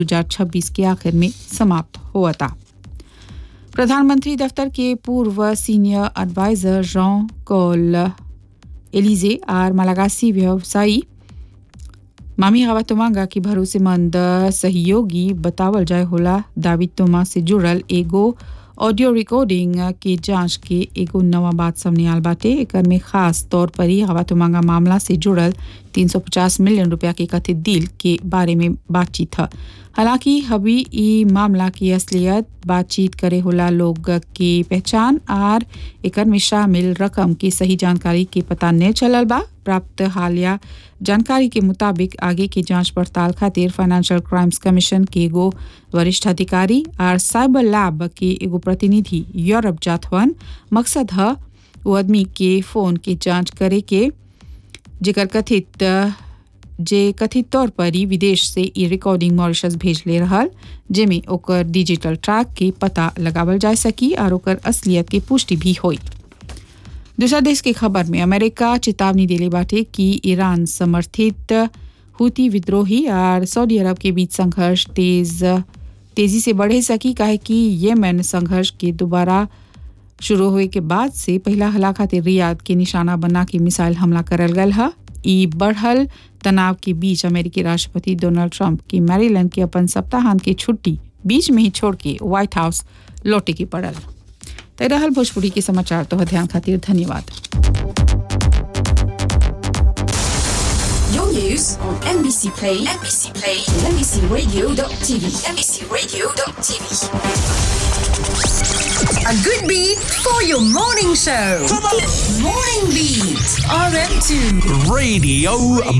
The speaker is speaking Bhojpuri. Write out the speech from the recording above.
2026 के आखिर में समाप्त हुआ था प्रधानमंत्री दफ्तर के पूर्व सीनियर एडवाइजर जॉन कॉल एलिजे और मलागासी व्यवसायी मामी हवा तोमांगा की भरोसेमंद सहयोगी बतावल जाय होला दाविद तोमा से जुड़ल एगो ऑडियो रिकॉर्डिंग के जांच के एगो नवा बात सामने आल बाटे एकर में खास तौर पर ही हवा तोमांगा मामला से जुड़ल 350 मिलियन रुपया के कथित डील के बारे में बातचीत है हालांकि अभी ई मामला की असलियत बातचीत करे होला लोग की पहचान और एकर में शामिल रकम की सही जानकारी के पता नहीं चलल बा प्राप्त हालिया जानकारी के मुताबिक आगे की जांच पड़ताल खातिर फाइनेंशियल क्राइम्स कमीशन के एगो वरिष्ठ अधिकारी और साइबर लैब के एगो प्रतिनिधि यूरोप जात हवन मकसद है वो आदमी के फोन के जांच करे के जेकर कथित जे कथित तौर पर ही विदेश से ई रिकॉर्डिंग मॉरिशस भेज ले रहल जेमे ओकर डिजिटल ट्रैक के पता लगावल जा सकी और ओकर असलियत के पुष्टि भी होई दूसरा देश की खबर में अमेरिका चेतावनी दिले बाटे कि ईरान समर्थित हुती विद्रोही और सऊदी अरब के बीच संघर्ष तेज तेजी से बढ़े सकी काहे कि येमेन संघर्ष के दोबारा शुरू हुए के बाद से पहला हला खातिर रियाद के निशाना बना के मिसाइल हमला करल गल है ई बढ़ल तनाव के बीच अमेरिकी राष्ट्रपति डोनाल्ड ट्रंप की मैरीलैंड के अपन सप्ताहांत की छुट्टी बीच में ही छोड़ के व्हाइट हाउस लौटे के पड़ल तय रहल भोजपुरी के समाचार तो ध्यान खातिर धन्यवाद Your news on NBC Play, NBC Play, NBCRadio.tv, NBCRadio.tv. A good beat for your morning show. Morning Beat, RM2. Radio